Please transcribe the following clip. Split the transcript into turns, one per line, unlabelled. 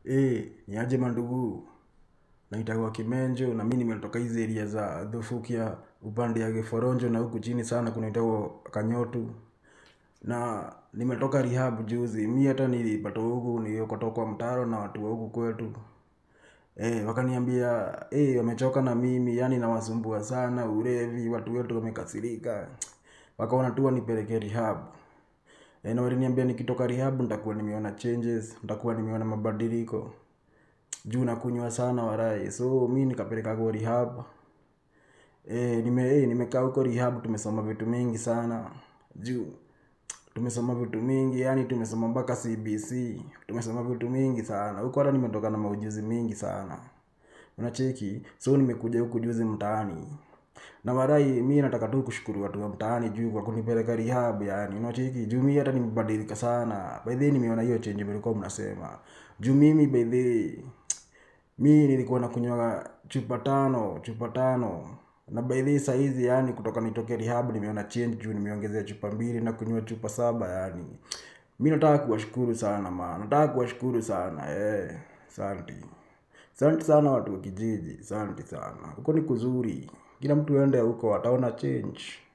Eh, ni aje mandugu, naitagwa Kimenjo na mi nimetoka hizi area za Dhufukia upande ya Giforonjo na huku chini sana kunaitagwa Kanyotu. Na nimetoka rehab juzi, mi hata nilipata huku niliokotoa kwa mtaro na watu wa huku kwetu. Eh, wakaniambia, eh, wamechoka na mimi, yani nawasumbua sana, ulevi, watu wetu wamekasirika. Wakaona tu wanipeleke rehab. Eh, na waliniambia nikitoka rehab nitakuwa nimeona changes, nitakuwa nimeona mabadiliko. Juu nakunywa sana walai, so mi nikapelekagwa rehab. Eh, nime, eh, nimekaa huko rehab, tumesoma vitu mingi sana. Juu, tumesoma vitu mingi, yani tumesoma mpaka CBC. Tumesoma vitu mingi sana, huko hata nimetoka na maujuzi mingi sana. Unacheki, so nimekuja huku juzi mtaani. Na walai, mi nataka tu kushukuru watu wa mtaani juu kwa kunipeleka rehab yani, unacheki, juu mi hata nimebadilika sana. By the way nimeona hiyo change mlikuwa mnasema. Juu mimi by the way, mi nilikuwa nakunywaga chupa tano, chupa tano. Na by the way saizi yani kutoka nitoke rehab nimeona change juu nimeongezea chupa mbili nakunywa chupa saba yani. Mi nataka kuwashukuru sana man, nataka kuwashukuru sana, eh, asanti. Asanti sana watu wa kijiji, asanti sana. Huko ni kuzuri, kila mtu aende huko ataona change.